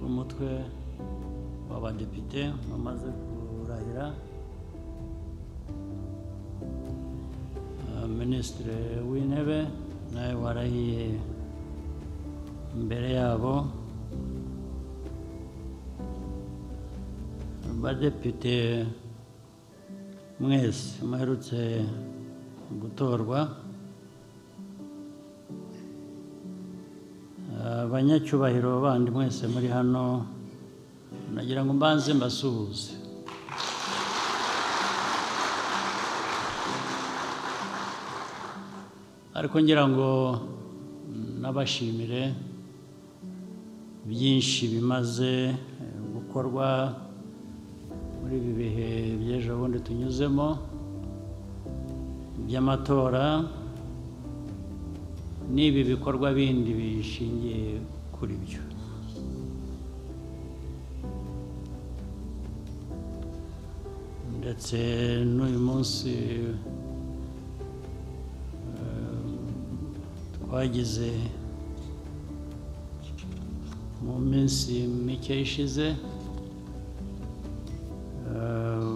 umutwe w'abadepite wamaze kurahira Ah, minisitiri w'intebe nawe warahiye imbere yabo abadepite mwese muherutse gutorwa abanyacyubahiro bandi mwese muri hano nagira ngo mbanze mbasuhuze ariko ngira ngo nabashimire byinshi bimaze eh, gukorwa muri ibi bihe by'ejo bundi tunyuzemo by'amatora n'ibi bikorwa bindi bishingiye kuri byo ndetse n'uyu munsi eh, twagize mu minsi mike ishize eh,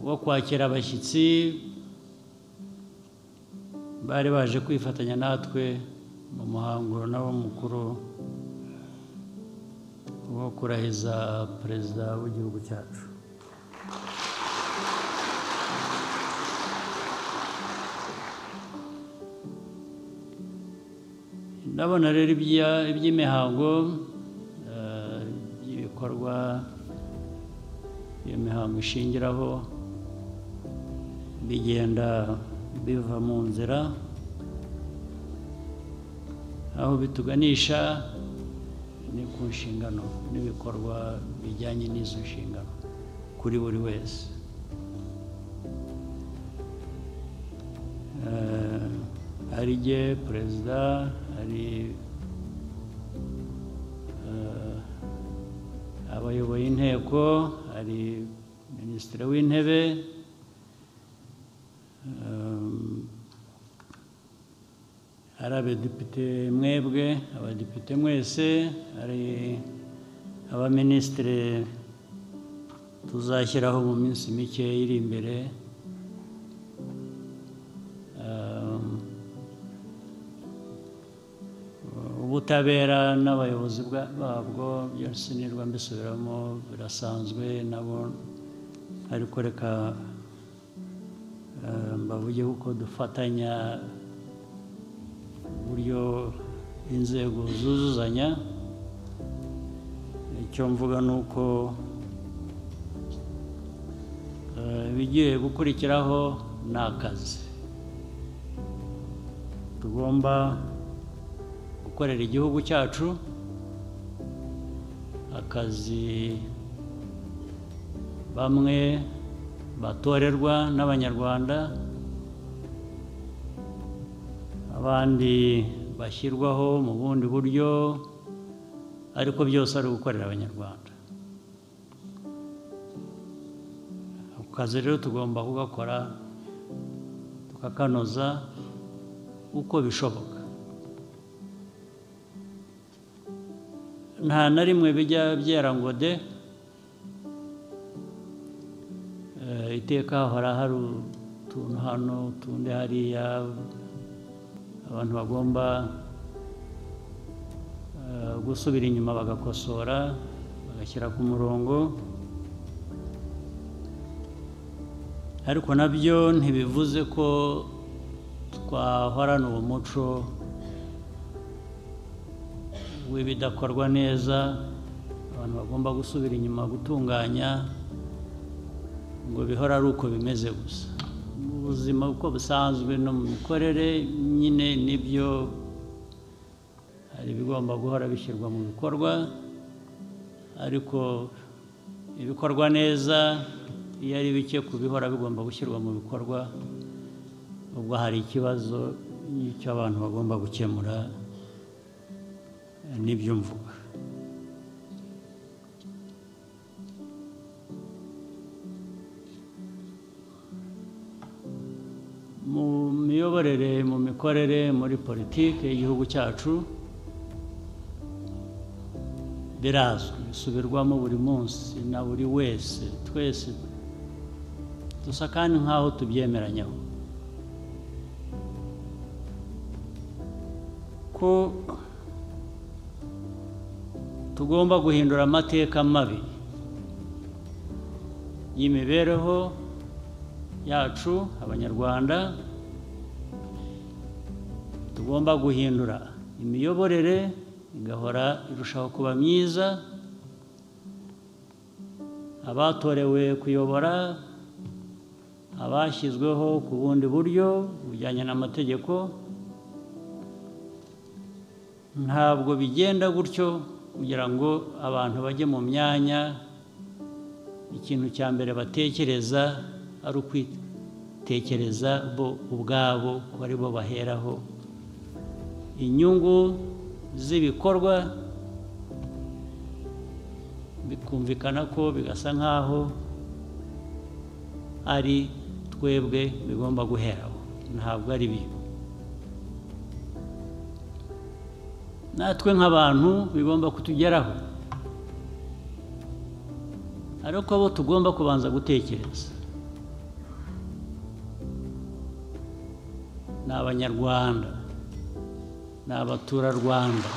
wo kwakira abashyitsi bari baje kwifatanya natwe mu muhango nawo mukuru wo kurahiza perezida w'igihugu cyacu ndabona rero ibya- iby'imihango eh, ibikorwa iyo mihango ishingiraho bigenda biva mu nzira aho bituganisha ni ku nshingano n'ibikorwa bijyanye n'izo nshingano kuri buri wese Eh, hari jye perezida hari eh, abayoboye inteko hari minisitiri w'intebe Um, ari abadepite mwebwe abadepite mwese hari abaminisitiri tuzashyiraho mu minsi mike iri imbere Um, ubutabera n'abayobozi bwa- babwo byose nirwa mbisubiramo birasanzwe nabo ariko reka Eh, mbavuge uko dufatanya uburyo inzego zuzuzanya icyo mvuga ni uko eh, ibigiye gukurikiraho ni akazi tugomba gukorera igihugu cyacu akazi bamwe batorerwa n'abanyarwanda abandi bashyirwaho mu bundi buryo ariko byose ari ugukorera abanyarwanda ako kazi rero tugomba kugakora tukakanoza uko bishoboka nta na rimwe bijya byera ngo de Eh, iteka hora hari utuntu hano utundi hariya abantu bagomba eh, gusubira inyuma bagakosora bagashyira ku murongo ariko nabyo ntibivuze ko twahorana uwo muco w'ibidakorwa neza abantu bagomba gusubira inyuma gutunganya ngo bihora ari uko bimeze gusa mu buzima uko busanzwe no mu mikorere nyine nibyo hari ibigomba guhora bishyirwa mu bikorwa ariko ibikorwa neza iyo ari bike ku bihora bigomba gushyirwa mu bikorwa ubwo hari ikibazo n'icyo abantu bagomba gukemura eh, nibyo mvuga mu miyoborere mu mikorere muri politiki y'igihugu cyacu birazwi bisubirwamo buri munsi na buri wese twese dusa kandi nk'aho tubyemeranyaho ko tugomba guhindura amateka mabi y'imibereho yacu abanyarwanda tugomba guhindura imiyoborere igahora irushaho kuba myiza abatorewe kuyobora abashyizweho ku bundi buryo bujyanye n'amategeko ntabwo bigenda gutyo kugira ngo abantu bajye mu myanya ikintu cya mbere batekereza ari ukwitekereza bo ubwabo ko ari bo baheraho inyungu z'ibikorwa bikumvikana ko bigasa nk'aho ari twebwe bigomba guheraho ntabwo ari bibi natwe nk'abantu bigomba kutugeraho ariko bo tugomba kubanza gutekereza ni abanyarwanda ni abaturarwanda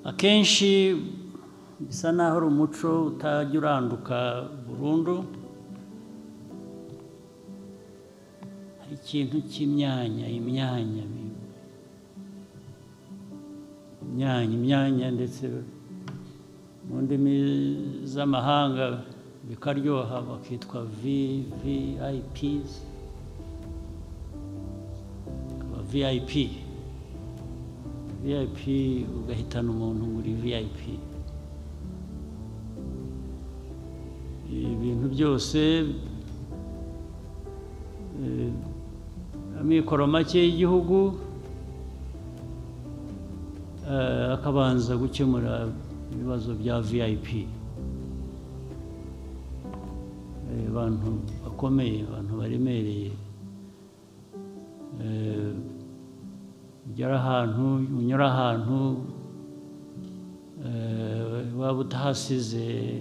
akenshi bisa n'aho ari umuco utajya uranduka burundu hari ikintu cy'imyanya imyanya imyanya imyanya ndetse mu ndimi z'amahanga bikaryoha bakitwa VVIPs aba VIP VIP ugahitana umuntu muri VIP ibintu byose amikoro make y'igihugu akabanza gukemura ibibazo bya VIP abantu bakomeye abantu baremereye ugera ahantu unyura ahantu waba utahasize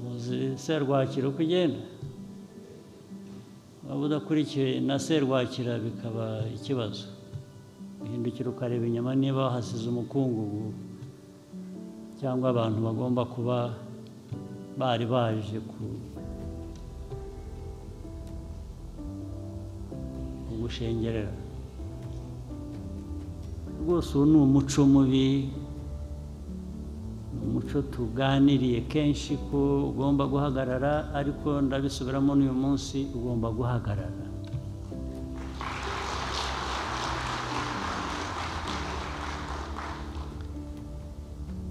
muzi serwakira uko ugenda waba udakurikiye na serwakira bikaba ikibazo uhindukira ukareba inyama niba wahasize umukungugu cyangwa abantu bagomba kuba bari baje kugushengerera rwose uwo ni umuco mubi ni umuco tuganiriye kenshi ko ugomba guhagarara ariko ndabisubiramo n'uyu munsi ugomba guhagarara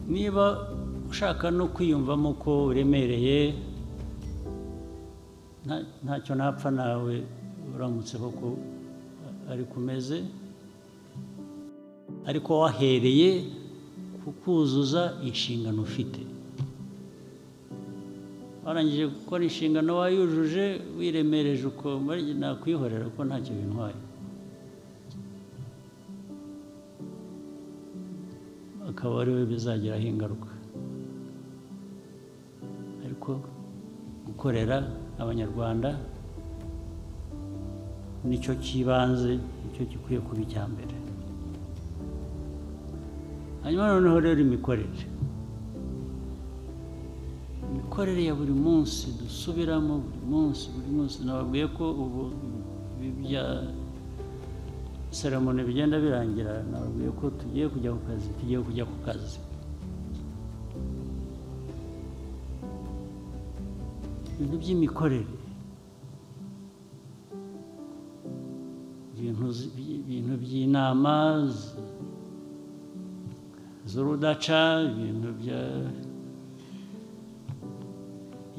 niba ushaka no kwiyumvamo ko uremereye ntacyo napfa nawe uramutse koko ari kumeze ariko wahereye kukuzuza inshingano ufite warangije gukora inshingano wayujuje wiremereje uko nakwihorera ko ntacyo bintwaye akaba ari we bizagiraho ingaruka ariko gukorera abanyarwanda nicyo cy'ibanze nicyo gikwiye kuba icya mbere hanyuma noneho rero imikorere imikorere ya buri munsi dusubiramo buri munsi buri munsi nababwiye ko ubu ibi bya seromoni bigenda birangira nababwiye ko tugiye kujya ku kazi tugiye kujya ku kazi ibintu by'imikorere ibintu by'inama z'urudaca ibintu bya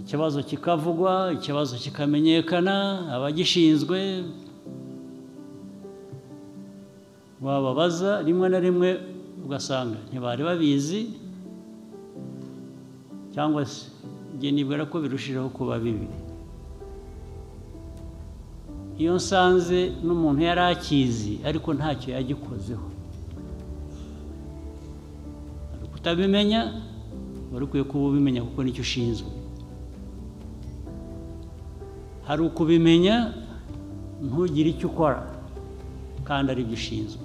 ikibazo kikavugwa ikibazo kikamenyekana abagishinzwe wababaza rimwe na rimwe ugasanga ntibari babizi cyangwa se nibwira ko birushijeho kuba bibi iyo nsanze n'umuntu yari akizi ariko ntacyo yagikozeho Hari kutabimenya wari ukwiye kuba ubimenya kuko nicyo ushinzwe hari ukubimenya ntugire icyo ukora kandi aribyo ushinzwe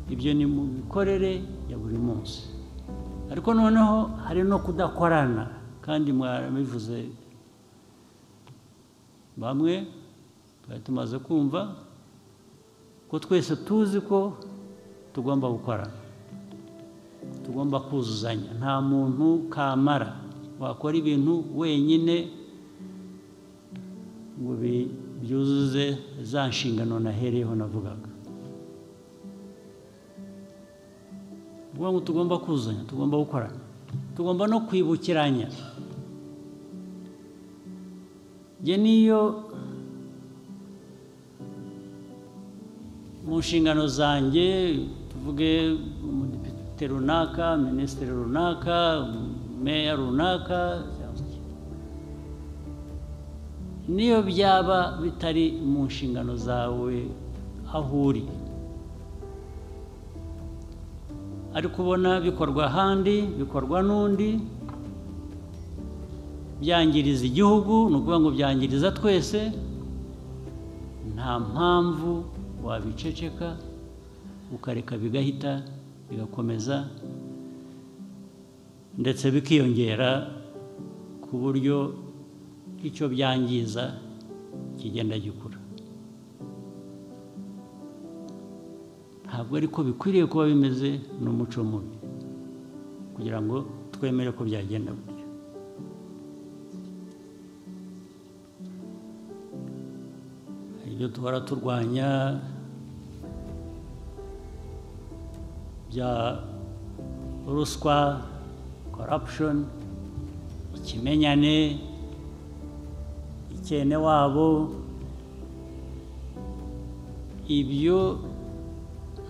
ibyo ni mu mikorere ya buri munsi ariko noneho hari no kudakorana kandi mwarabivuze bamwe twari tumaze kumva ko twese tuzi ko tugomba gukorana tugomba kuzuzanya nta muntu kamara wakora ibintu wenyine ngo bi- byuzuze za nshingano nahereyeho navugaga ni ukuvuga ngo tugomba kuzuzanya tugomba gukorana tugomba no kwibukiranya njye niyo mu nshingano zanjye tuvuge umudepite runaka minisitiri runaka meya runaka cyangwa iki. niyo byaba bitari mu nshingano zawe aho uri ariko ubona bikorwa ahandi bikorwa n'undi byangiriza igihugu ni ukuvuga ngo byangiriza twese nta mpamvu wabiceceka ukareka bigahita bigakomeza ndetse bikiyongera ku buryo icyo byangiza kigenda gikura ntabwo ariko bikwiriye kuba bimeze n'umuco mubi kugira ngo twemere ko byagenda gutyo hari ibyo duhora turwanya bya ruswa corruption ikimenyane icyene wabo ibyo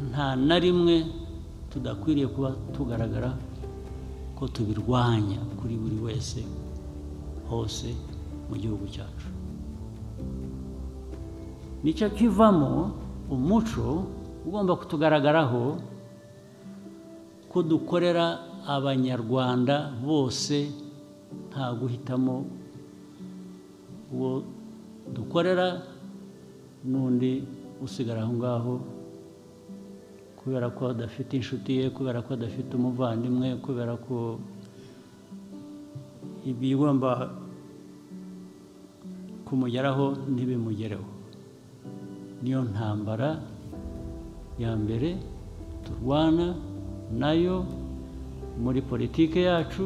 nta na rimwe tudakwiriye kuba tugaragara ko tubirwanya kuri buri wese hose mu gihugu cyacu nicyo kivamo umuco ugomba kutugaragaraho ko dukorera abanyarwanda bose nta guhitamo uwo dukorera n'undi usigara aho ngaho kubera ko adafite inshuti ye kubera ko adafite umuvandimwe kubera ko ibigomba kumugeraho ntibimugereho niyo ntambara ya mbere turwana nayo muri politike yacu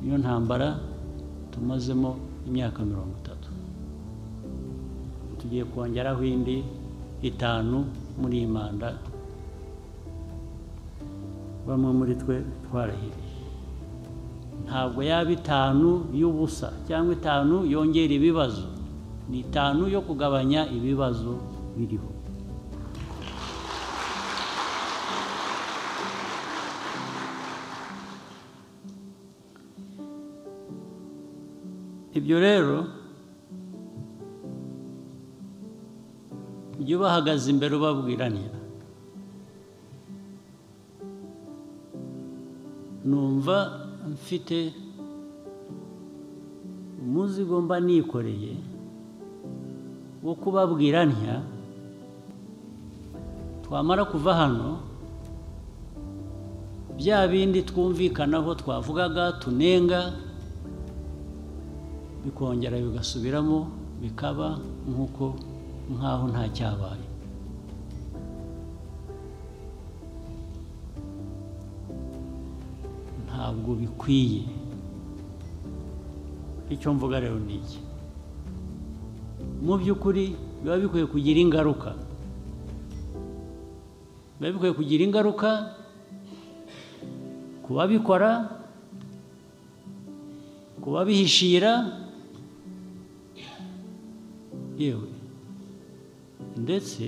niyo ntambara tumazemo imyaka mirongo itatu tugiye kongeraho indi itanu muri iyi manda bamwe muri twe twarahiriye ntabwo yaba itanu y'ubusa cyangwa itanu yongera ibibazo ni itanu yo kugabanya ibibazo biriho ibyo rero jya ubahagaze imbere ubabwiranira numva mfite umuzigo mba nikoreye wo kubabwira ntya twamara kuva hano bya bindi twumvikanaho twavugaga tunenga bikongera bigasubiramo bikaba nk'uko nk'aho nta cyabaye ntabwo bikwiye icyo mvuga rero ni iki mu by'ukuri biba bikwiye kugira ingaruka biba bikwiye kugira ingaruka ku babikora ku babihishira yewe ndetse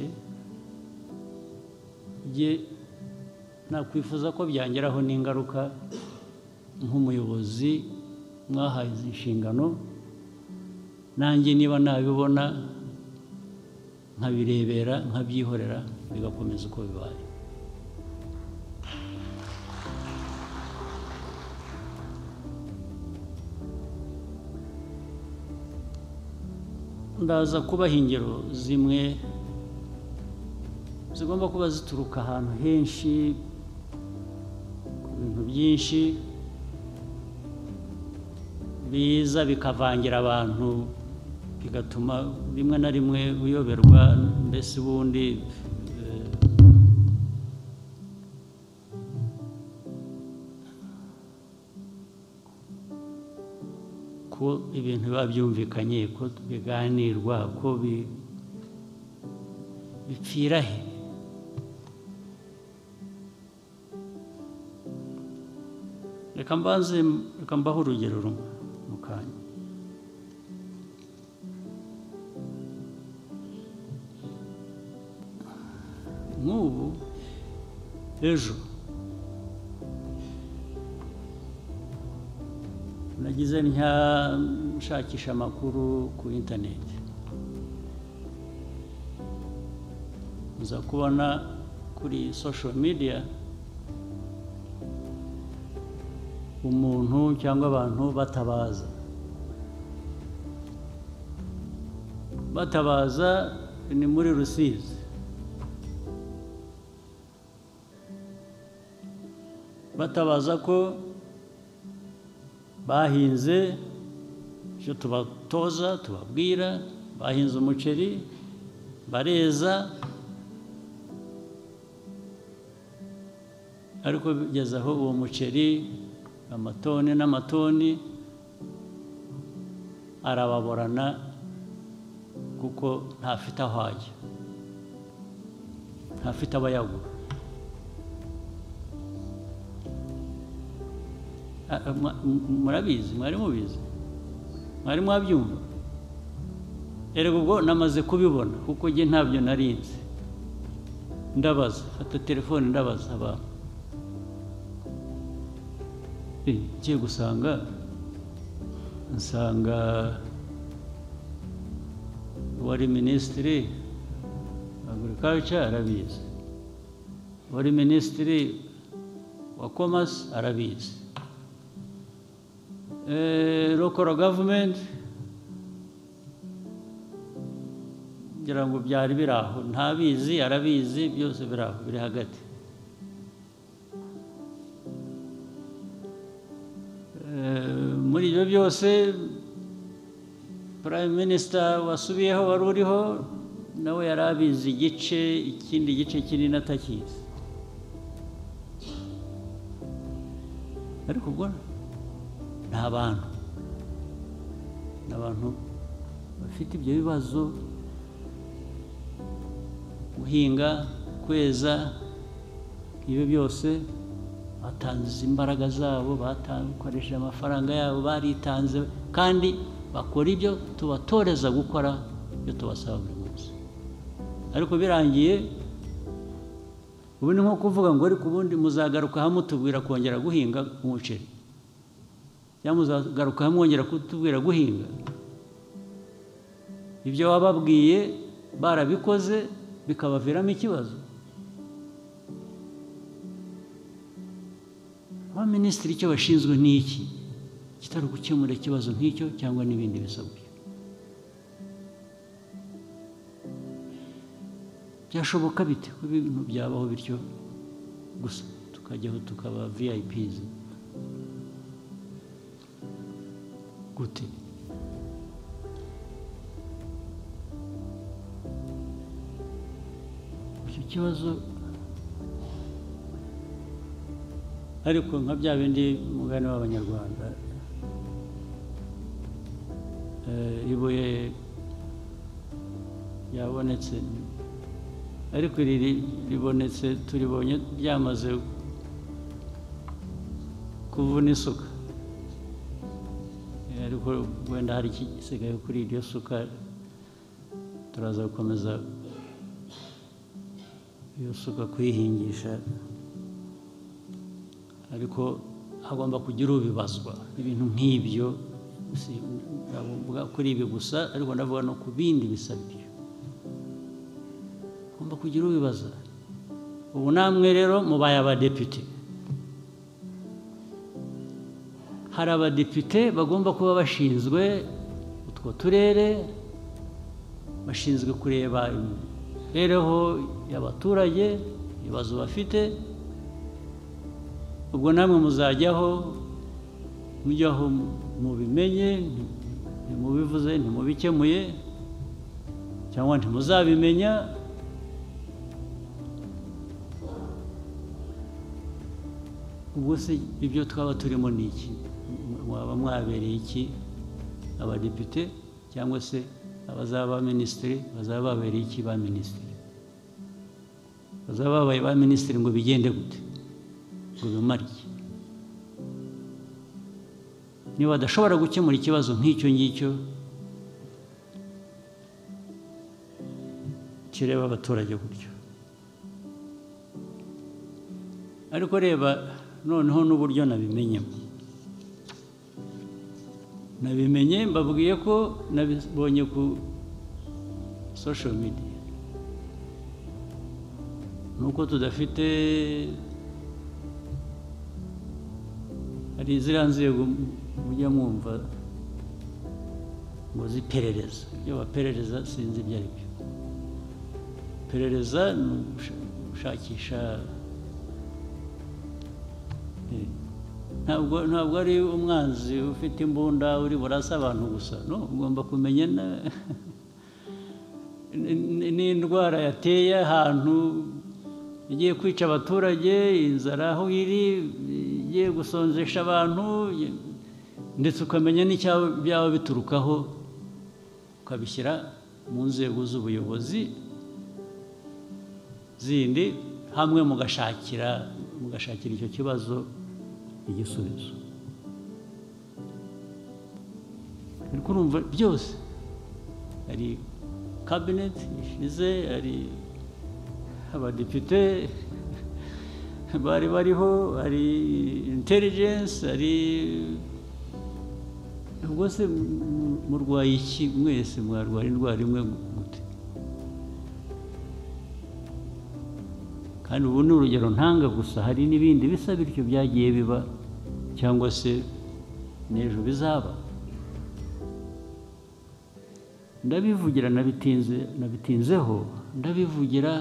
njye nakwifuza ko byangeraho n'ingaruka nk'umuyobozi mwahaye izi nshingano nanjye niba nabibona nkabirebera nkabyihorera bigakomeza uko bibaye ndaza kubaha ingero zimwe zigomba kuba zituruka ahantu henshi ku bintu byinshi biza bikavangira abantu bigatuma rimwe na rimwe uyoberwa mbese ubundi eh, ko ibintu biba byumvikanye ko biganirwa ko bi- bipfira he reka mbanze reka mbaho urugero rumwe mu kanya nk'ubu ejo nagize ntya nshakisha amakuru ku interineti nza kubona kuri social media umuntu cyangwa abantu batabaza batabaza ni muri rusizi batabaza ko bahinze icyo tubatoza tubabwira bahinze umuceri bareza ariko bigeze aho uwo muceri amatoni n'amatoni arababorana kuko ntafite aho ajya ntafite abayagura A- a- mwa- m- murabizi mwari mubizi mwari mwabyumva erega ubwo namaze kubibona kuko njye ntabyo narinzi ndabaza fata telefone ndabaza abantu Eh, ngiye gusanga nsanga uwari minisitiri agriculture arabizi uwari minisitiri wa commerce arabizi Eh, local government ngira ngo byari biri aho ntabizi arabizi byose biri aho biri hagati Eh, muri ibyo byose prime minister wasubiyeho wari uriho nawe yari abizi igice ikindi gice kinini atakizi ariko ubwo ni abantu ni abantu bafite ibyo bibazo guhinga kweza ibyo byose batanze imbaraga zabo batan- bakoresheje amafaranga yabo baritanze kandi bakora ibyo tubatoreza gukora ibyo tubasaba buri munsi ariko birangiye ubu ni nko kuvuga ngo ariko ubundi muzagaruka hamwe tubwira kongera guhinga umuceri cyangwa muzagaruka hamwe mwongera kutubwira guhinga ibyo wababwiye barabikoze bikabaviramo ikibazo abaminisitiri icyo bashinzwe ni iki kitari gukemura ikibazo nk'icyo cyangwa n'ibindi bisabwe byashoboka bite ko ibintu byabaho bityo gusa tukajyaho tukaba viyayipizi gute icyo kibazo ariko nka bya bindi umugani w'abanyarwanda Eh, ibuye ryabonetse ariko iri ri- ribonetse turibonye ryamaze kuvuna isuka Eh, ariko wenda hari ikisigaye kuri iryo suka turaza gukomeza iyo suka kuyihingisha ariko hagomba kugira ubibazwa ibintu nk'ibyo si- ntabwo mvuga kuri ibi gusa ariko ndavuga no ku bindi bisaba ibyo ugomba kugira ubibaza ubu namwe rero mubaye abadepite hari abadepite bagomba kuba bashinzwe utwo turere bashinzwe kureba imibereho y'abaturage ibibazo bafite ubwo namwe muzajyaho mujyaho mubimenye ntimubivuze ntimubikemuye cyangwa ntimuzabimenya ubwo se ibyo twaba turimo ni iki mwaba mwabereye iki abadepite cyangwa se abazaba ba minisitiri bazaba babereye iki ba minisitiri bazaba babaye ba minisitiri ngo bigende gute ngo bimare iki niba badashobora gukemura ikibazo nk'icyo ngicyo kireba abaturage gutyo ariko reba noneho n'uburyo nabimenyemo nabimenye mbabwiye ko nabibonye ku social media nuko tudafite hari ziriya nzego mujya mwumva ngo ziperereza ibyo baperereza sinzi ibyo ari byo iperereza ni ugusha- gushakisha Eh, ntabwo ntabwo ari umwanzi ufite imbunda uri burasa abantu gusa no ugomba kumenya na- n- n'indwara yateye ahantu igiye kwica abaturage inzara aho iri igiye gusonzesha abantu ye- ndetse ukamenya n'icyaba byaba biturukaho ukabishyira mu nzego z'ubuyobozi zindi hamwe mugashakira mugashakira icyo kibazo igisubizo ariko urumva byose hari kabineti ishize hari abadepite bari bariho hari intelligence hari ubwo se mu- mu- murwaye iki mwese mwarwara indwara imwe gute kandi ubu ni urugero ntanga gusa hari n'ibindi bisa bityo byagiye biba cyangwa se n'ejo bizaba ndabivugira nabitinze nabitinzeho ndabivugira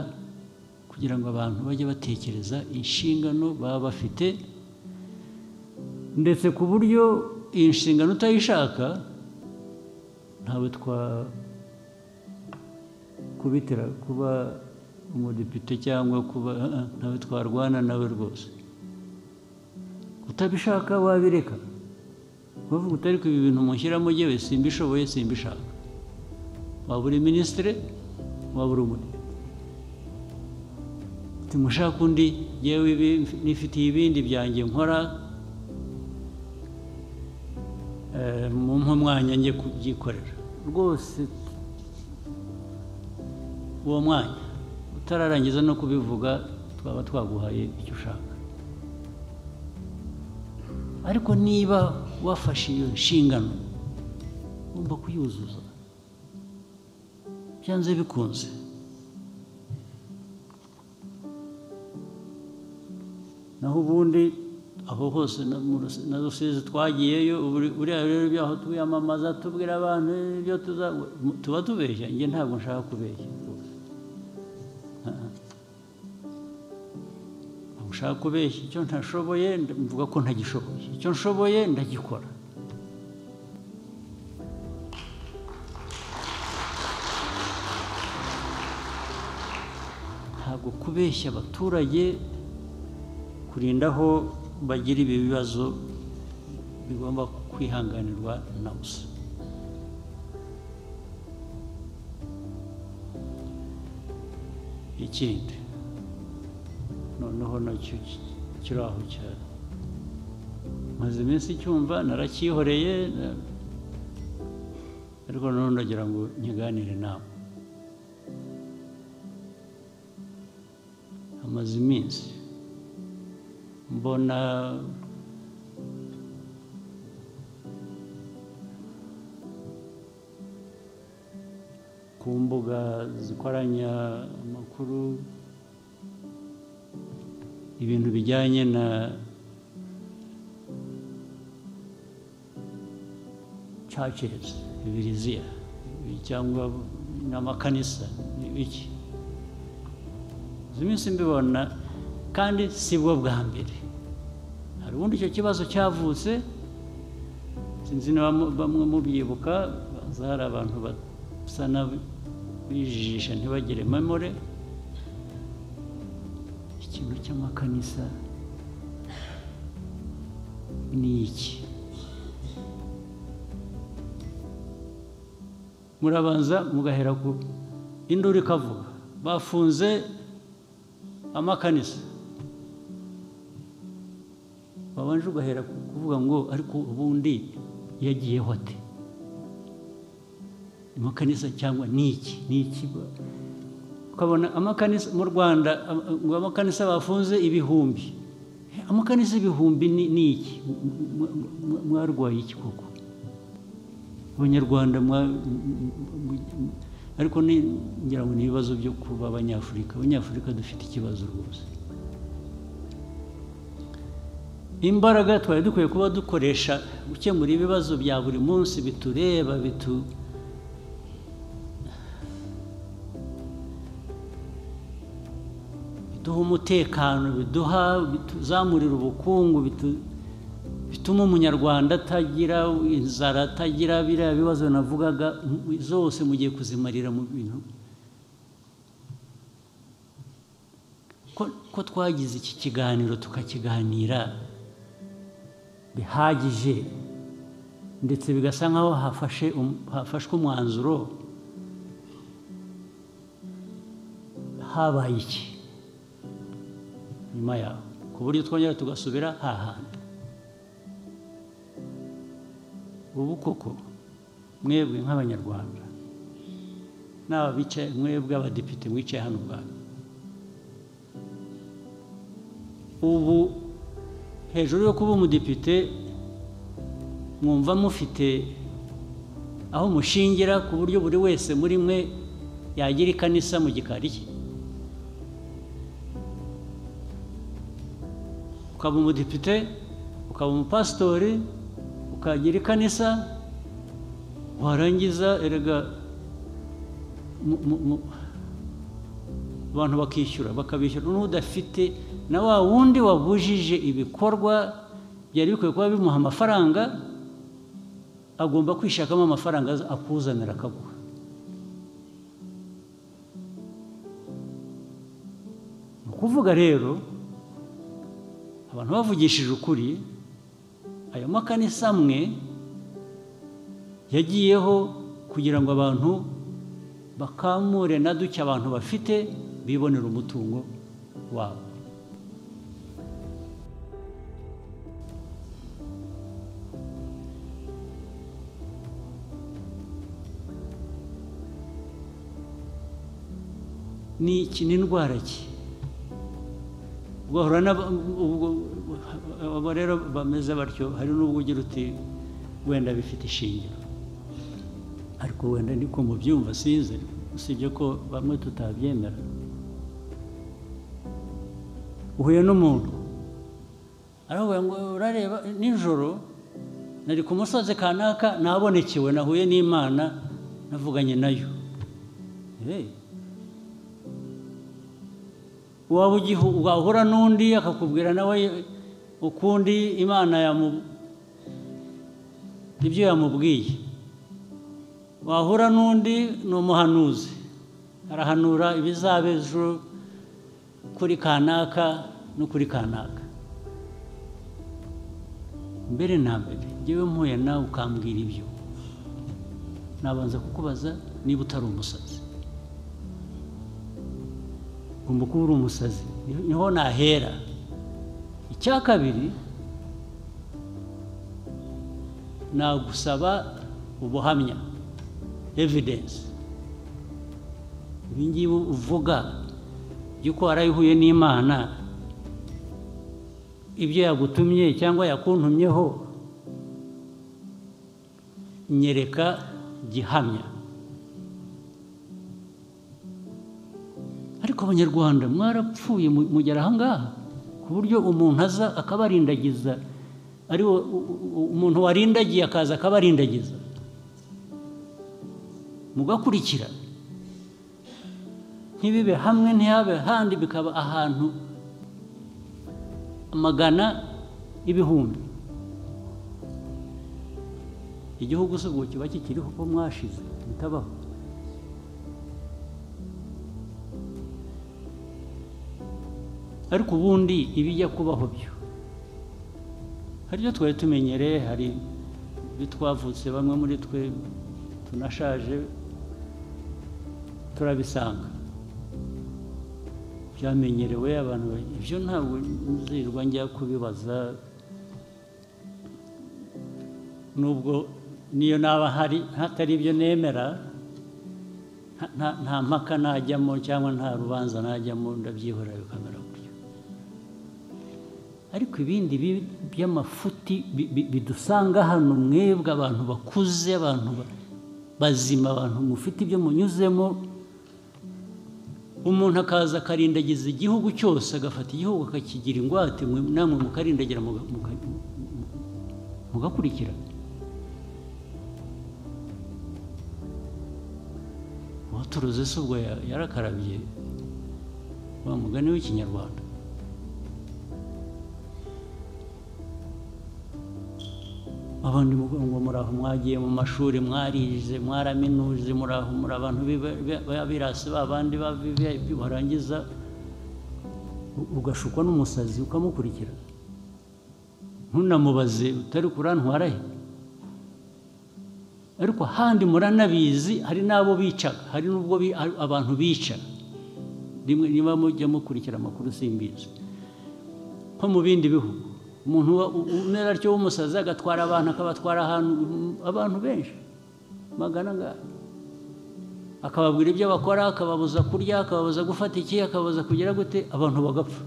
kugira ngo abantu bajye batekereza inshingano baba bafite ndetse ku buryo iyi nshingano utayishaka ntawe twa kubitira kuba umudepite cyangwa kuba ah, ah, ntawe twarwana nawe rwose utabishaka wabireka bavuga uti ariko ibi bintu mushyiramo jyewe simbishoboye simbishaka waba uri minisitiri waba uri umudepite uti mushaka undi jyewe ibi mf- nifitiye ibindi byanjye nkora eh, mumpe umwanya njye kubyikorera rwose uwo mwanya utararangiza no kubivuga twaba twaguhaye icyo ushaka ariko niba wafashe iyo nshingano ugomba kuyuzuza byanze bikunze naho ubundi aho hose na mu Rusi- na rusizi twagiyeyo ubu- buriya rero ibyaho twiyamamaza tubwira abantu ibyo tuza tuba tubeshya njye ntabwo nshaka kubeshya ntabwo nshaka kubeshya icyo ntashoboye nda- mvuga ko ntagishoboye icyo nshoboye ndagikora ntabwo kubeshya abaturage kurinda aho bagira ibi bibazo bigomba kwihanganirwa na busa ikindi noneho nacyo ki- kiri aho cyane maze iminsi icyumva naracyihoreye na- ariko noneho ndagira ngo nkiganire nawe hamaze iminsi mbona ku mbuga zikoranya amakuru ibintu bijyanye na churches bibiriziya cyangwa n'amakanisa ni biki izi minsi mbibona kandi si bwo bwa mbere hari ubundi icyo kibazo cyavutse sinzi niba mu- bamwe mubyibuka baza hari abantu basa n'abijijisha ntibagire memore ikintu cy'amakanisa ni iki murabanza mugahera ku induru ikavuga bafunze amakanisa babanje ugahera ku kuvuga ngo ariko ubundi yagiyeho ate amakanisa cyangwa ni iki ni iki ukabona amakanisa mu rwanda am- ngo amakanisa bafunze ibihumbi amakanisa ibihumbi ni ni iki Mwa- mwa- mwa- mwarwaye iki koko abanyarwanda mwa- m- m- m- ariko ni ngira ngo ni ibibazo byo kuba abanyafurika abanyafurika dufite ikibazo rwose imbaraga twari dukwiye kuba dukoresha gukemura ibibazo bya buri munsi bitureba bitu biduha umutekano biduha bituzamurira ubukungu bitu- bituma umunyarwanda atagira inzara atagira biriya bibazo navugaga m- zose mugiye kuzimarira mu bintu ko- ko twagize iki kiganiro tukakiganira bihagije ndetse bigasa nkaho hafashe um- hafashwe umwanzuro habaye iki nyuma yaho ku buryo twongera tugasubira hahandi ubu koko mwebwe nk'abanyarwanda n'aba bicaye mwebwe abadepite mwicaye hano ubwanyu ubu hejuru yo kuba umudepite mwumva mufite aho mushingira ku buryo buri wese muri mwe yagira ikanisa mu gikari cye ukaba umudepite ukaba umupasitori ukagira ikanisa warangiza erega mu- mu- mu- abantu bakishyura bakabishyura n'udafite na wa wundi wabujije ibikorwa byari bikwiye kuba bimuha amafaranga agomba kwishakamo amafaranga aza- akuzanira akaguha ni ukuvuga rero abantu bavugishije ukuri ayo makanisa amwe yagiyeho kugira ngo abantu bakamure na duke abantu bafite bibonera umutungo wabo ni iki ni indwara ki ugahura n'aba ubwo abo rero bameze batyo hari n'ubwo ugira uti wenda bifite ishingiro ariko wenda niko mubyumva sinzi usibye ko bamwe tutabyemera uhuye n'umuntu aravuga ngo urareba nijoro nari ku musozi kanaka nabonekewe nahuye n'imana navuganye nayo Eh, waba ugihu wahura n'undi akakubwira nawe ukundi imana yamu ibyo yamubwiye wahura n'undi ni umuhanuzi arahanura ibizaba ejo kuri kanaka no kuri kanaka mbere na mbere ngewe mpuye nawe ukambwira ibyo nabanza kukubaza niba utari umusazi ugomba kuba uri umusazi niho nahera icya kabiri nagusaba ubuhamya evidence ibingibi uvuga by'uko warayihuye n'imana ibyo yagutumye cyangwa yakuntumyeho nyereka gihamya ariko abanyarwanda mwarapfuye mu- mugera ahangaha ku buryo umuntu aza akabarindagiza ari wo- u- u- umuntu warindagiye akaza akabarindagiza mugakurikira ntibibe hamwe ntihabe ahandi bikaba ahantu amagana ibihumbi igihugu se ubu kiba kikiriho ko mwashize bitabaho ariko ubundi ibijya kubaho byo hari ibyo twari tumenyereye hari ibyo twavutse bamwe muri twe tunashaje turabisanga byamenyerewe abantu ba- ibyo ntabwo nzirwa njya kubibaza nubwo niyo naba hari hatari ibyo nemera nta- nta- nta mpaka najyamo cyangwa nta rubanza najyamo ndabyihorera bikamera gutyo ariko ibindi bi- by'amafuti bi- bi- bidusanga hano mwebwe abantu bakuze abantu ba- bazima abantu mufite ibyo munyuzemo umuntu akaza akarindagiza igihugu cyose agafata igihugu akakigira ingwate mwe- namwe mukarindagira muga- muka- mugakurikira uwaturuze se ubwo ya- yarakarabye wa mugani w'ikinyarwanda abandi muvuga ngo muraho mwagiye mu mashuri mwarize mwaraminuze muraho muri abantu b'iba- b'iba- b'abirasi ba bandi b'abibi barangiza u- ugashukwa n'umusazi ukamukurikira ntunamubaze utari kurantwara he ariko ahandi muranabizi hari n'abo bicaga hari n'ubwo bi- a- abantu bica rimwe niba mujya mukurikira amakuru simbizi nko mu bindi bihugu umuntu wa- u- umera atyo w'umusazi agatwara abantu akabatwara ahantu mm, abantu benshi magana ngana akababwira ibyo bakora akababuza kurya akababuza gufata iki akababuza kugira gute abantu bagapfa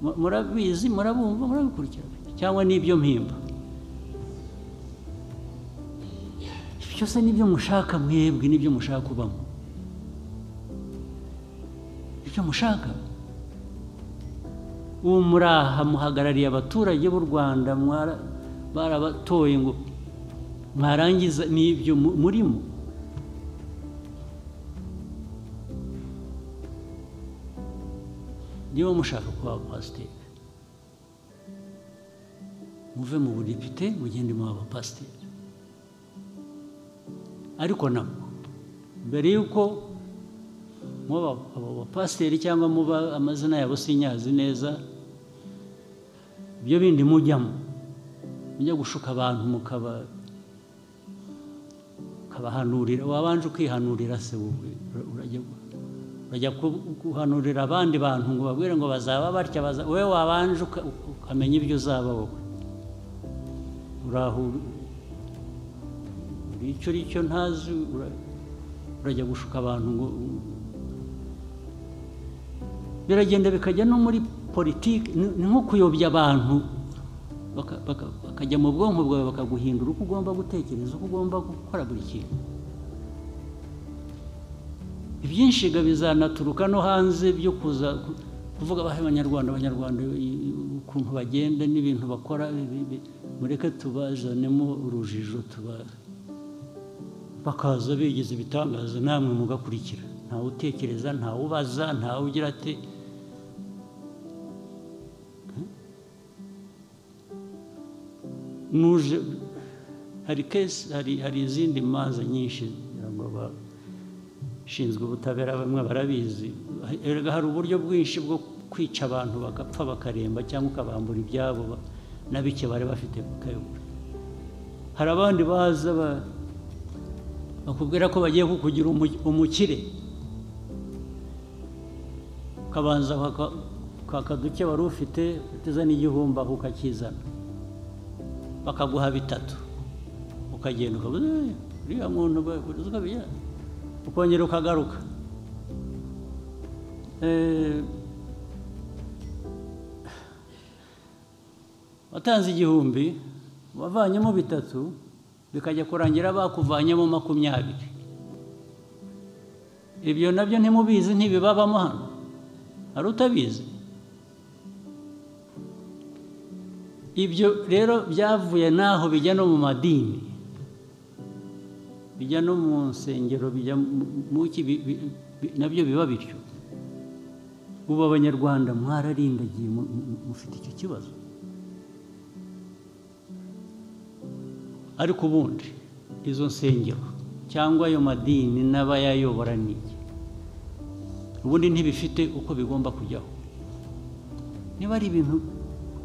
Mu- murabizi murabumva murabikurikira cyangwa n'ibyo mpimba ibyo byose n'ibyo mushaka mwebwe n'ibyo mushaka kubamo ibyo mushaka ubu muraha muhagarariye abaturage b'u rwanda mwara- barabatoye ngo mwarangiza n'ibyo mu- murimo niba mushaka kuba abapasiteri muve mu budepite mugende mu abapasiteri ariko nabwo mbere y'uko muba abo bapasiteri cyangwa muba amazina yabo sinyazi neza ibyo bindi mujyamo mujya gushuka abantu mukaba ukabahanurira wabanje ukihanurira se wowe ura- urajya urajya ku- guhanurira abandi bantu ngo babwire ngo bazaba batya baza- wowe wabanje uka- ukamenya ibyo uzaba wowe urahura buri icyo ari cyo ntazi ura- urajya gushuka abantu ngo biragenda bikajya no muri politiki ni ni nko kuyobya abantu baka- baka- bakajya mu bwonko bwawe bakaguhindura uko ugomba gutekereza uko ugomba gukora buri kintu ibyinshiga bizanaturuka no hanze byo kuza ku- kuvuga abahe abanyarwanda abanyarwanda i- i- ukuntu bagenda n'ibintu bakora ibi- ibi- mureke tubazanemo urujijo tuba bakaza bigize ibitangaza namwe mugakurikira ntawe utekereza ntawe ubaza ntawe ugira ate nuje hari kesi hari hari izindi manza nyinshi ngira ngo abashinzwe ubutabera bamwe barabizi erega hari uburyo bwinshi bwo kwica abantu bagapfa bakaremba cyangwa ukabambura ibyabo ba- na bike bari bafite bakayobora hari abandi baza ba- bakubwira ko bagiye kukugira umu- umukire ukabanza kwaka- kwaka duke wari ufite uteze n'igihumbi aho ukakizana bakaguha bitatu ukagenda ukavuga "Eh, uriya muntu ukabigira ukongera ukagaruka Eh, watanze igihumbi wavanyemo bitatu bikajya kurangira bakuvanyemo makumyabiri ibyo nabyo ntimubizi ntibibabamo hano hari utabizi ibyo rero byavuye n'aho bijya no mu madini bijya no mu nsengero bijya mu ki bi- bi- bi- nabyo biba bityo ubu abanyarwanda mwararindagiye mu- mu- mufite icyo kibazo ariko ubundi izo nsengero cyangwa ayo madini n'abayayobora ni iki ubundi ntibifite uko bigomba kujyaho niba ari ibintu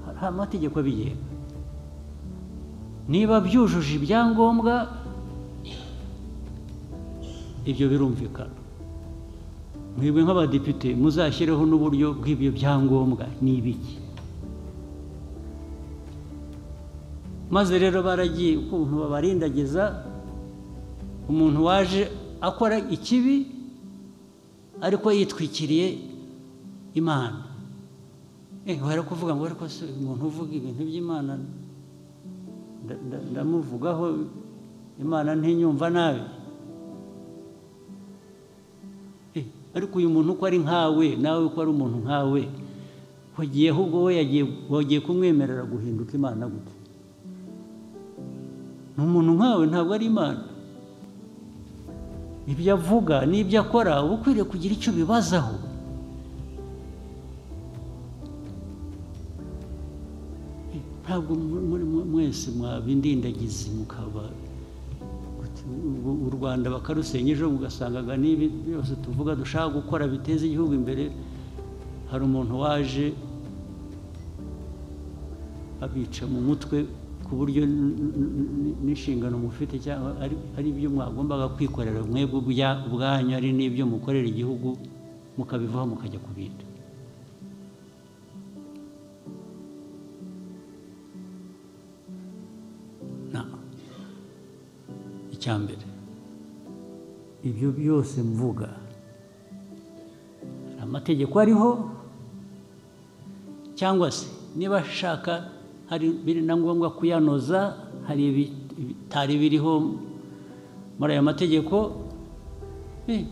hari amategeko abigenga niba byujuje ibyangombwa ibyo birumvikana mwebwe nk'abadepite muzashyireho n'uburyo bw'ibyo byangombwa ni ibiki maze rero baragiye ukuntu babarindagiza umuntu waje akora ikibi ariko yitwikiriye imana eh wari kuvuga ngo ariko se umuntu uvuga ibintu by'imana nda- nda- ndamuvugaho imana ntinyumva nabi Eh, ariko uyu muntu uko ari nkawe nawe uko ari umuntu nkawe wagiye ahubwo we yagiye wagiye kumwemerera guhinduka imana gute ni umuntu nkawe ntabwo ari imana ibyo avuga n'ibyo akora uba ukwiriye kugira icyo ubibazaho ntabwo mu- muri mu- mwese mwabindindagizi mukaba gute, u- u rwanda bakarusenya ejo mugasangaga n'ibi byose tuvuga dushaka gukora biteza igihugu imbere hari umuntu waje abica mu mutwe ku buryo n- n- n- n'inshingano mufite cyangwa ari- ari ibyo mwagombaga kwikorera mwebwe ubya- ubwanyu ari n'ibyo mukorera igihugu mukabivaho mukajya ku bindi Na, icya mbere ibyo byose mvuga hari amategeko ariho cyangwa se niba ashaka hari biri na ngombwa kuyanoza hari ibi- bitari biriho muri aya mategeko Eh,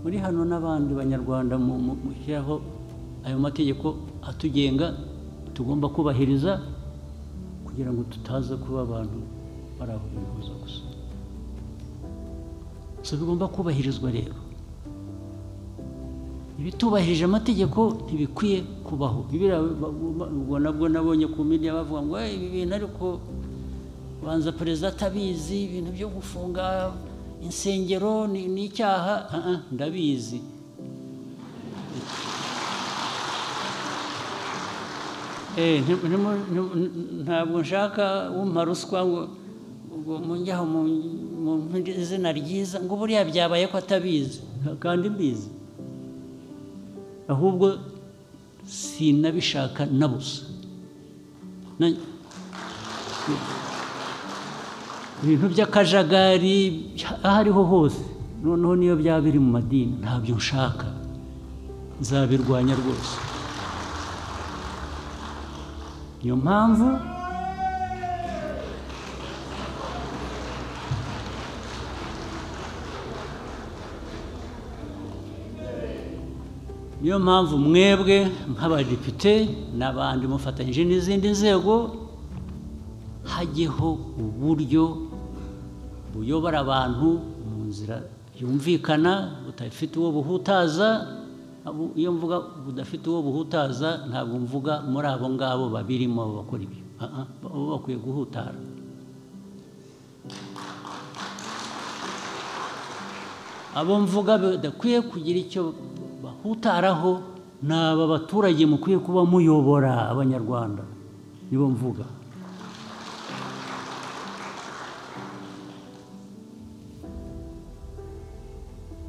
muri hano n'abandi banyarwanda mu- mu- mushyiraho ayo mategeko atugenga tugomba kubahiriza kugira ngo tutaza kuba abantu bari aho bihuza gusa so bigomba kubahirizwa rero ibitubahirije amategeko ntibikwiye kubaho bibiriya ubwo nabwo nabonye ku media bavuga ngo "Eh, ibi bintu ariko banza perezida atabizi ibintu byo gufunga insengero ni ni icyaha Ah, ah, ndabizi Eh, nti- ntimu- ntimu- ntabwo nshaka wumpa ruswa ngo ngo munjyaho mu mu izina ryiza ngo buriya byabaye ko atabizi kandi mbizi ahubwo sinabishaka na busa Na- ibintu by'akajagari aho ariho hose noneho niyo byaba biri mu madini ntabyo nshaka nzabirwanya rwose niyo mpamvu niyo mpamvu mwebwe nk'abadepite n'abandi mufatanyije n'izindi nzego hajyeho uburyo buyobora abantu mu nzira yumvikana budafite uwo buhutaza abo- iyo mvuga budafite uwo buhutaza ntabwo mvuga muri abo ngabo babirimo bakora ibyo Ah, ah, bo bakwiye guhutara abo mvuga badakwiye kugira icyo bahutaraho ni aba baturage mukwiye kuba muyobora abanyarwanda nibo mvuga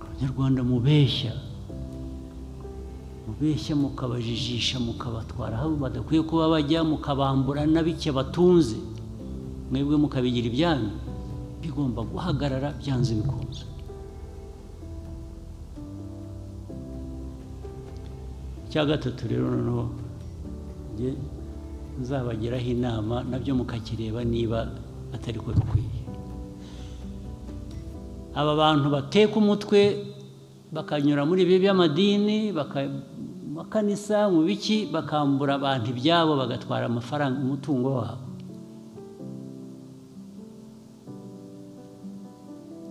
abanyarwanda mubeshya mubeshya mukabajijisha mukabatwara aho badakwiye kuba bajya mukabambura na bike batunze mwebwe mukabigira ibyanyu bigomba guhagarara byanze bikunze icya gatatu rero noneho njye nzabagiraho inama nabyo mukakireba niba atari ko bikwiye aba bantu bateka umutwe bakanyura muri ibi by'amadini baka- makanisa mu biki bakambura abantu ibyabo bagatwara amafaranga umutungo wabo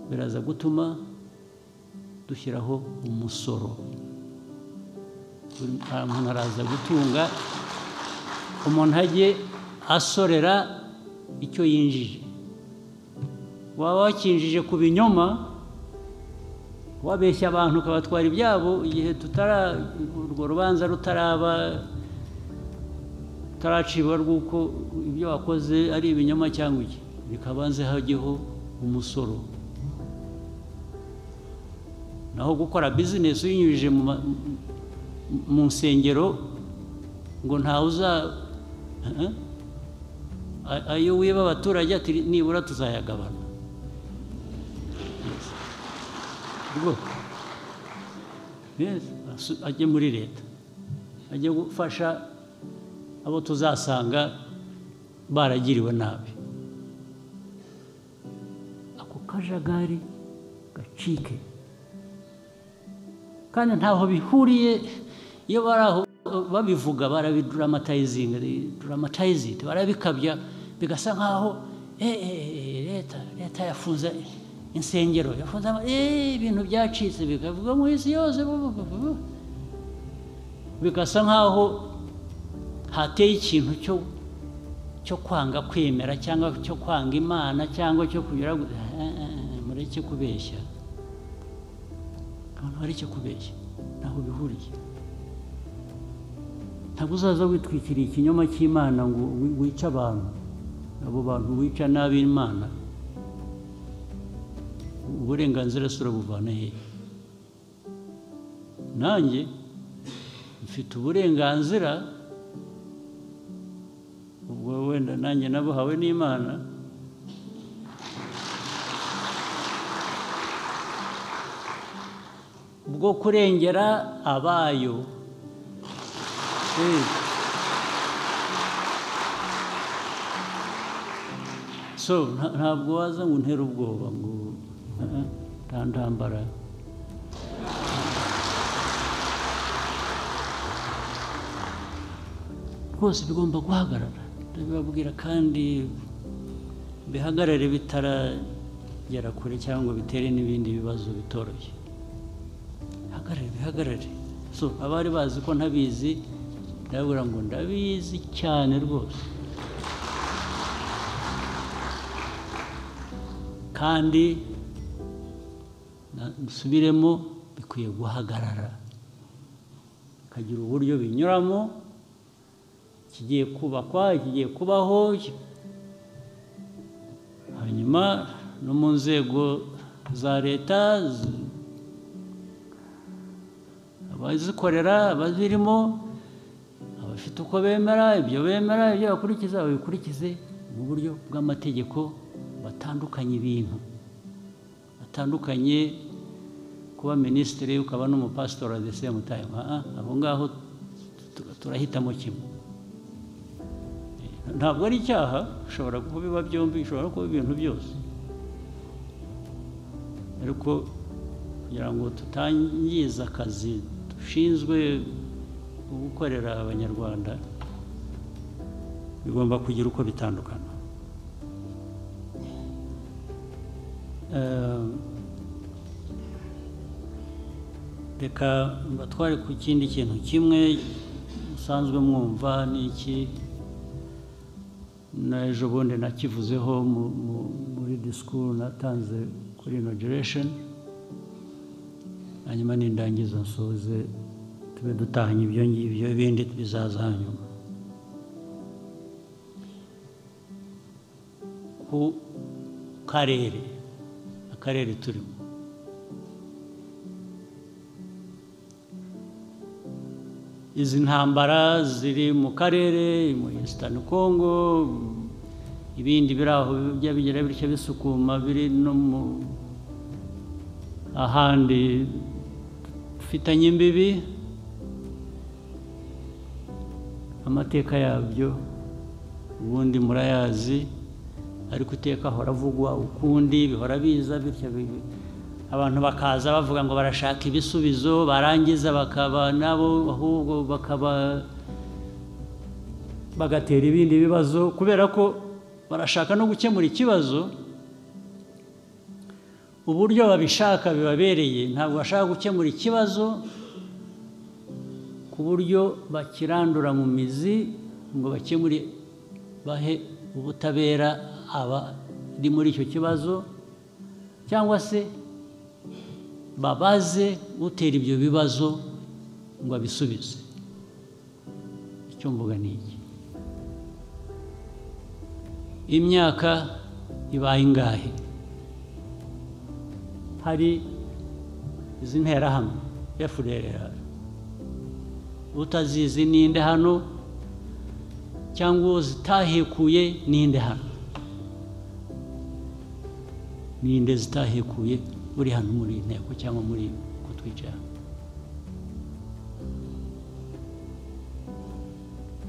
biraza gutuma dushyiraho umusoro buri muntu araza gutunga umuntu ajye asorera icyo yinjije waba wakinjije ku binyoma wabeshya abantu ukabatwara ibyabo igihe tutara urwo rubanza rutaraba utaraciba rw'uko ibyo wakoze ari ibinyoma cyangwa iki bikabanze hajyeho umusoro naho gukora bizinesi uyinyujije mu ma- mu nsengero ngo ntawe uza Eh? A- ayo wiba abaturage ati nibura tuzayagabana Yes. Rwo- Yes, asu- ajye muri leta ajye gufasha abo tuzasanga baragiriwe nabi ako kajagari gacike kandi ntaho bihuriye iyo bari aho babivuga barabiduramatayizinga duramatayizinga barabikabya bigasa nkaho "Eh, eh, eh, leta leta yafunze insengero yafunze ama- eh, ibintu byacitse bikavuga mu isi yose bu- bu- bu- bu." bigasa nkaho hateye ikintu cyo cyo kwanga kwemera cyangwa cyo kwanga imana cyangwa cyo kugira mureke kubeshya abantu bari icyo kubeshya ntaho bihuriye ntabwo uzaza witwikiriye ikinyoma cy'imana ngo wi- wice abantu abo bantu wica nabi imana uburenganzira si urabuvana he nanjye mfite uburenganzira ubwo wenda nanjye nabuhawe n'imana bwo kurengera abayo Eh. so nta- ntabwo waza ngo untere ubwoba ngo "Ah, ah, nta ntambara rwose bigomba guhagarara ndabibabwira kandi bihagarare bitaragera kure cyangwa bitere n'ibindi bibazo bitoroshye hagarare bihagarare so abari bazi ko ntabizi ndababwira ngo ndabizi cyane rwose kandi na- dusubiremo bikwiye guhagarara bikagira uburyo binyuramo kigiye kubakwa kigiye kubaho hanyuma no mu nzego za leta z- abazikorera abazirimo abafite uko bemera ibyo bemera ibyo bakurikiza babikurikize mu buryo bw'amategeko batandukanye ibintu batandukanye kuba minisitiri ukaba n'umupasitori at the same time Ah, ah, abo ngaho tu- turahitamo kimwe ntabwo ari icyaha ushobora kubiba byombi ushobora kuba ibintu byose ariko kugira ngo tutangiza akazi dushinzwe gukorera abanyarwanda bigomba kugira uko bitandukana Eh, reka mbatware ku kindi kintu kimwe musanzwe mwumva ni iki n'ejo bundi nakivuzeho mu- mu- muri disikuru natanze kuri inogiresheni hanyuma nindangiza nsoze tube dutahanye ibyo ngibyo ibindi bizaza hanyuma ku karere akarere turimo izi ntambara ziri mu karere muri esitani kongo ibindi biri aho bijya bigira bityo bisukuma biri no mu ahandi dufitanye imbibi amateka yabyo ubundi murayazi ariko iteka ahora avugwa ukundi bihora biza bityo bi- abantu bakaza bavuga ngo barashaka ibisubizo barangiza bakaba nabo ahubwo bakaba bagatera ibindi bibazo kubera ko barashaka no gukemura ikibazo uburyo babishaka bibabereye ntabwo bashaka gukemura ikibazo ku buryo bakirandura mu mizi ngo bakemure bahe ubutabera abari muri icyo kibazo cyangwa se babaze utera ibyo bibazo ngo abisubize icyo mvuga ni iki imyaka ibaye ingahe hari izi nterahamwe efurerera utazizi ninde hano cyangwa zitahekuye ninde hano ninde zitahekuye uri hano muri iyi nteko cyangwa muri kutwicara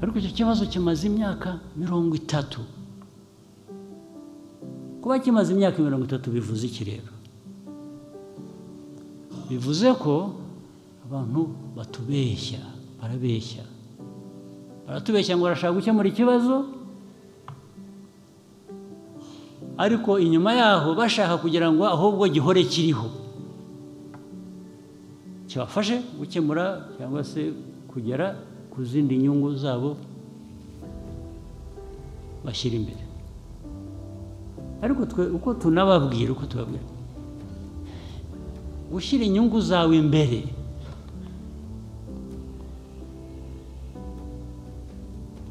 ariko icyo kibazo kimaze imyaka mirongo itatu kuba kimaze imyaka mirongo itatu bivuze iki rero bivuze ko abantu batubeshya barabeshya baratubeshya ngo barashaka gukemura ikibazo ariko inyuma yaho bashaka kugira ngo ahubwo gihore kiriho kibafashe gukemura cyangwa se kugera ku zindi nyungu zabo bashyira imbere ariko twe uko tunababwira uko tubabwira gushyira inyungu zawe imbere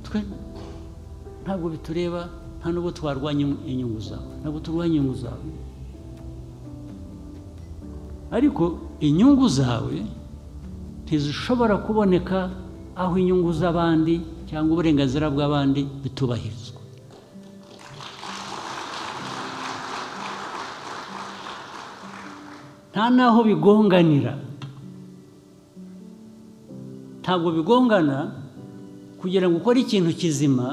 twe ntabwo bitureba nta nubwo twarwanya inyungu zawe ntabwo turwanya inyungu zawe ariko inyungu zawe ntizishobora kuboneka aho inyungu z'abandi cyangwa uburenganzira bw'abandi bitubahirizwa nta n'aho bigonganira ntabwo bigongana kugira ngo ukore ikintu kizima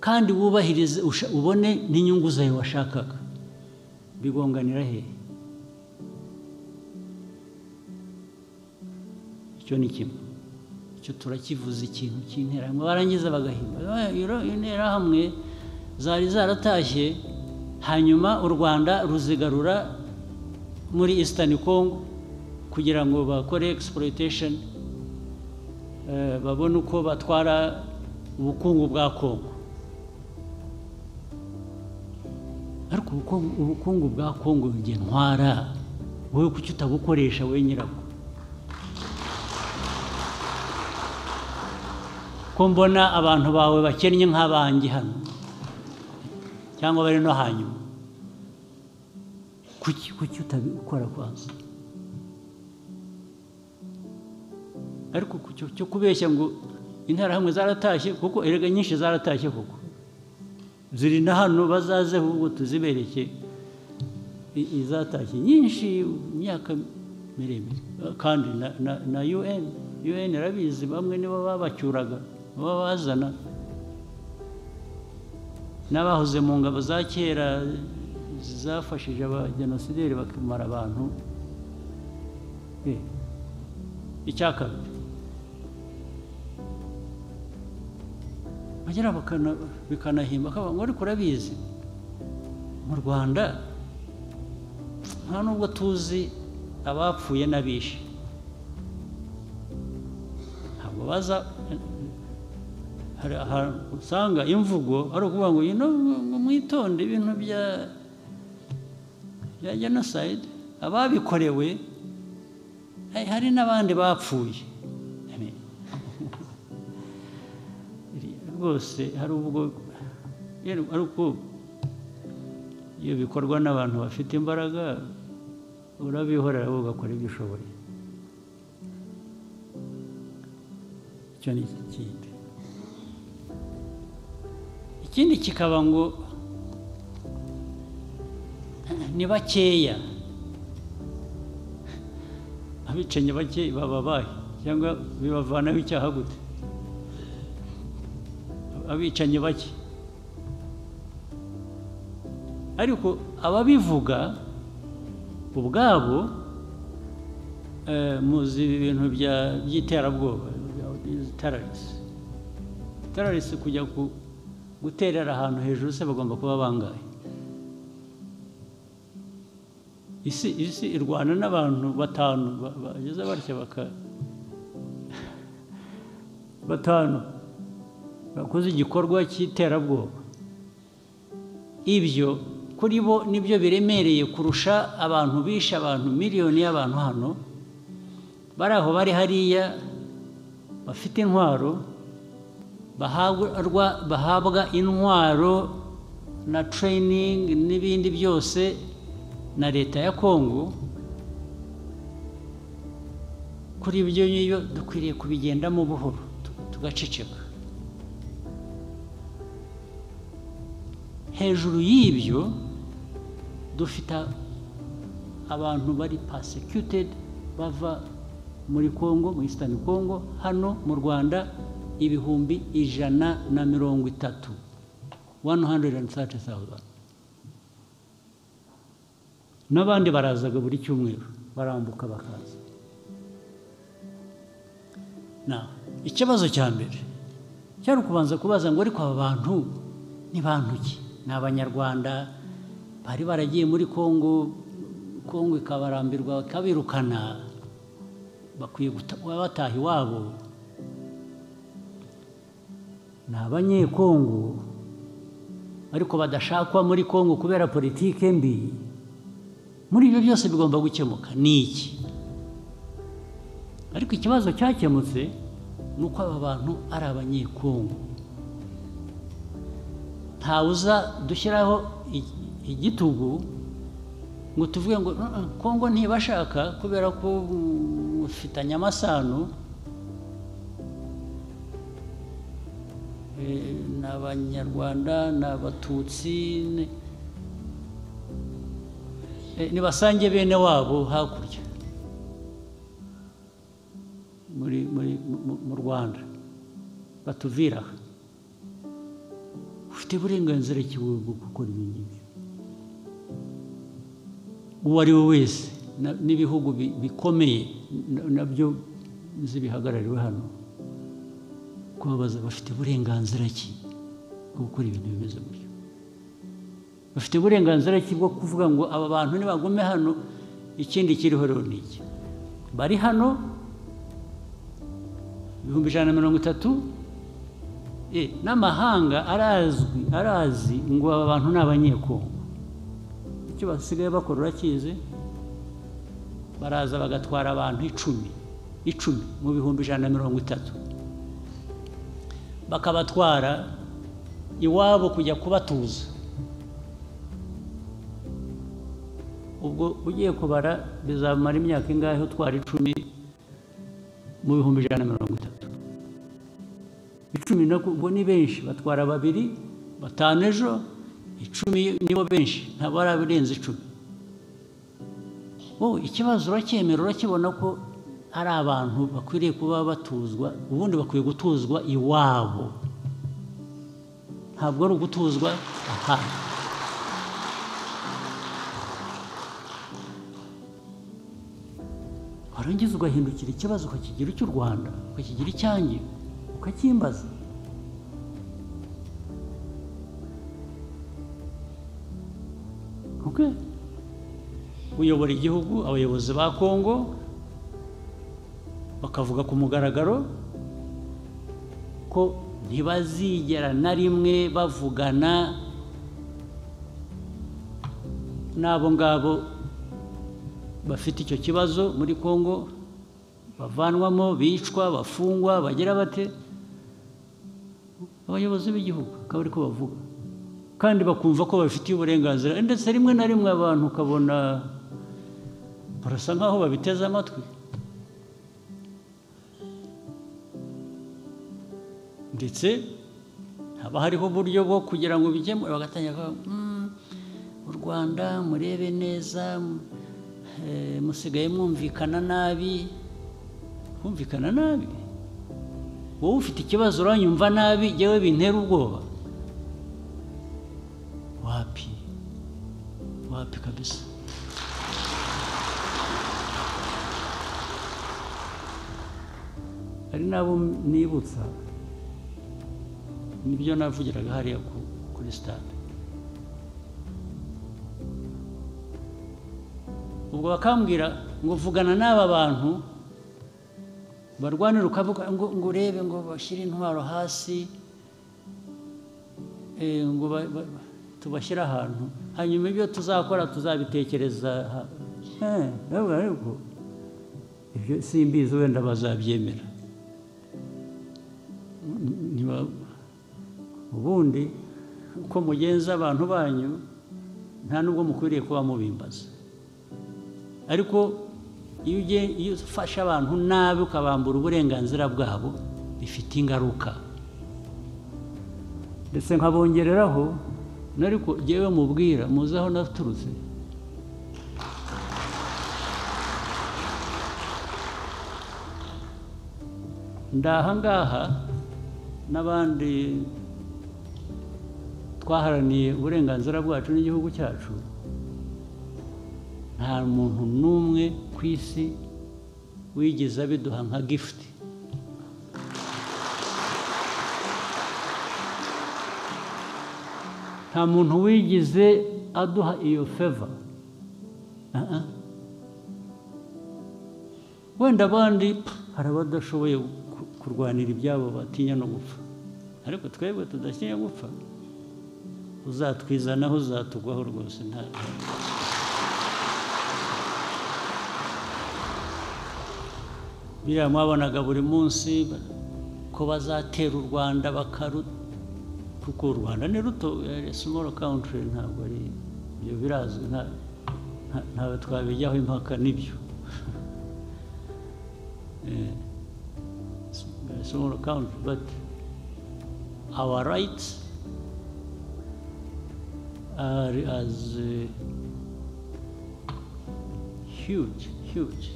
kandi wubahirize ubone n'inyungu zawe washakaga bigonganira he icyo ni kimwe icyo turakivuza ikintu cy'interahamwe barangiza bagahimba interahamwe zari zaratashye hanyuma u rwanda ruzigarura muri Eastern Congo kugira ngo bakore exploitation babone uko batwara ubukungu bwa Congo ariko ubukungu bwa Congo njye ntwara wowe kuki utabukoresha wowe nyirabwo ko mbona abantu bawe bakennye nk'abanjye hano cyangwa bari no hanyuma kuki kuki utabikora kwanza ariko cyo kubeshya ngo interahamwe zaratashye kuko erega nyinshi zaratashye kuko ziri na hano bazaze ahubwo tuzibereke izatashye nyinshi imyaka miremire kandi na un un irabizi bamwe nibo babacyuraga baba bazana n'abahoze mu ngabo za kera zafashije abajenosideri bakamara abantu icya kabiri bagera bikanahimba akavuga ngo ariko urabizi mu rwanda nta nubwo tuzi abapfuye n'abishe ntabwo baza usanga imvugo ari ukuvuga ngo mwitonde ibintu bya bya jenoside ababikorewe hari n'abandi bapfuye rwose hari ubwo ariko iyo bikorwa n'abantu bafite imbaraga urabihorera wowe ugakora ibyo ushoboye icyo ni ikindi ikindi kikaba ngo ni bakeya abicanyi bake bababaye cyangwa bibavanaho icyaha gute abicanyi bake ariko ababivuga ubwabo eh, muzi ibintu bya- by'iterabwoba terarisi terarisi kujya ku- guterera ahantu hejuru se bagomba kuba bangahe isi isi irwana n'abantu batanu ba- bageze batya baka batanu bakoze igikorwa cy'iterabwoba ibyo kuri bo nibyo biremereye kurusha abantu bishe abantu miliyoni y'abantu hano bari aho bari hariya bafite intwaro bahabwa bahabwa intwaro na tereyiningi n'ibindi byose na leta ya kongo kuri ibyo ngibyo dukwiriye kubigendamo buhoro tu- tugaceceka hejuru y'ibyo dufite abantu bari persecuted bava muri congo muri eastern congo hano mu rwanda ibihumbi ijana na mirongo itatu 130,000 n'abandi barazaga buri cyumweru barambuka bakaza na ikibazo cya mbere cyari ukubanza kubaza ngo ariko aba bantu ni bantu ki ni abanyarwanda bari baragiye muri kongo kongo ikabarambirwa ikabirukana bakwiye guta- kuba bataha iwabo ni abanyekongo ariko badashakwa muri kongo kubera politike mbi muri ibyo byose bigomba gukemuka ni iki ariko ikibazo cyakemutse ni uko aba bantu ari abanyekongo ntawuza dushyiraho i- igitugu ngo tuvuge ngo "Uh, uh, kongo ntibashaka kubera ko mm, ufitanye amasano eh, ni abanyarwanda ni abatutsi ni- Eh, nibasange bene wabo hakurya muri muri mu- mu rwanda batuvira aha ufite uburenganzira ki wowe bwo gukora ibi ngibyo uwo ari we wese na- n'ibihugu bi- bikomeye na- nabyo nzi bihagarariwe hano kubabaza bafite uburenganzira ki bwo gukora ibintu bimeze gutyo bafite uburenganzira ki bwo kuvuga ngo aba bantu nibagume hano ikindi kiriho rero ni iki bari hano ibihumbi ijana na mirongo itatu eh, n'amahanga arazwi arazi ngo aba bantu ni abanyekongo icyo basigaye bakora urakizi baraza bagatwara abantu icumi icumi mu bihumbi ijana na mirongo itatu bakabatwara iwabo kujya kubatuza ubwo ugiye kubara bizamara imyaka ingahe utwara icumi mu bihumbi ijana na mirongo itatu icumi nabwo ubwo ni benshi batwara babiri batanu ejo icumi nibo benshi ntabwo barabirenza icumi wowe ikibazo uracyemera urakibona ko ari abantu bakwiriye kuba batuzwa ubundi bakwiye gutuzwa iwabo ntabwo ari ugutuzwa ahandi warangiza ugahindukira ikibazo ukakigira icy'u rwanda ukakigira icyanjye ukacyimbaza ok uyobora igihugu abayobozi ba kongo bakavuga ku mugaragaro ko ntibazigera na rimwe bavugana n'abo ngabo bafite icyo kibazo muri Kongo bavanwamo bicwa bafungwa bagira bate abayobozi b'igihugu akaba ariko bavuga kandi bakumva ko babifitiye uburenganzira ndetse rimwe na rimwe abantu ukabona barasa nkaho babiteze amatwi ndetse haba hariho uburyo bwo kugira ngo bikemure bagatangira kuvuga, "Mm, u rwanda murebe neza m- eh, musigaye mwumvikana nabi kumvikana nabi wowe ufite ikibazo uranyumva nabi yewe bintera ubwoba wapi wapi kabisa hari n'abo nibutsa nibyo navugiraga hariya ku- kuri sitade ubwo bakambwira ngo vugana n'aba bantu barwanira ukavuga ngo ngo urebe ngo bashyire intwaro hasi eh, ngo ba- ba- ba- tubashyire ahantu hanyuma ibyo tuzakora tuzabitekereza ha- Eh, ntabwo aribwo. ibyo simbizi wenda bazabyemera niba ubundi uko mugenza abantu banyu nta n'ubwo mukwiriye kuba mubimbaza ariko iyo ugiye iyo ufashe abantu nabi ukabambura uburenganzira bwabo bifite ingaruka ndetse nkabongereraho n'ariko jyewe mubwira muzi aho naturutse ndahangaha n'abandi twaharaniye uburenganzira bwacu n'igihugu cyacu nta muntu n'umwe ku isi wigeze abiduha nka gifuti nta muntu wigeze aduha iyo feva Ah, ah. wenda abandi hari abadashoboye ku- kurwanira ibyabo batinya no gupfa ariko twebwe tudatinya gupfa uzatwizanaho uzatugwaho rwose nta biriya mwabonaga buri munsi ko bazatera u rwanda bakaru kuko u rwanda ni ruto simoro kawuntiri ntabwo ari ibyo birazwi nta- nta- ntawe twabijyaho impaka nibyo a small country, but our rights are as uh, huge, huge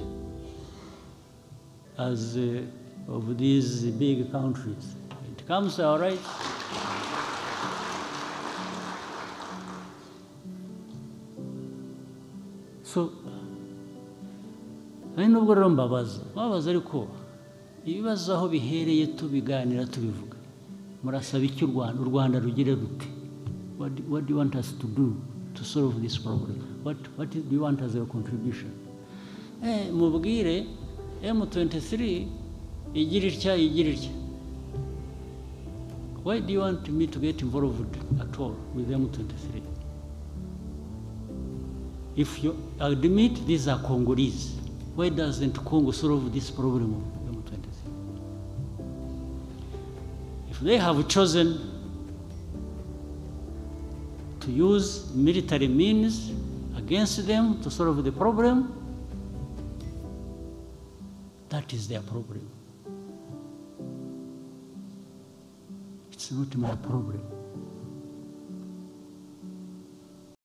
as uh, of these big countries. It comes to our rights. So ari nubwo rero mbabaza mbabaza ariko ibibazo aho bihereye tubiganira tubivuga murasaba icyo u rwanda u rwanda rugire rute what, do- what do you want us to do to solve this problem what, what do you want as your contribution eh, mubwire m23 igira itya igira itya why do you want me to get involved at all with m23 If you admit these are Congolese, why doesn't Congo solve this problem of M23? If they have chosen to use military means against them to solve the problem, that is their problem. It's not my problem.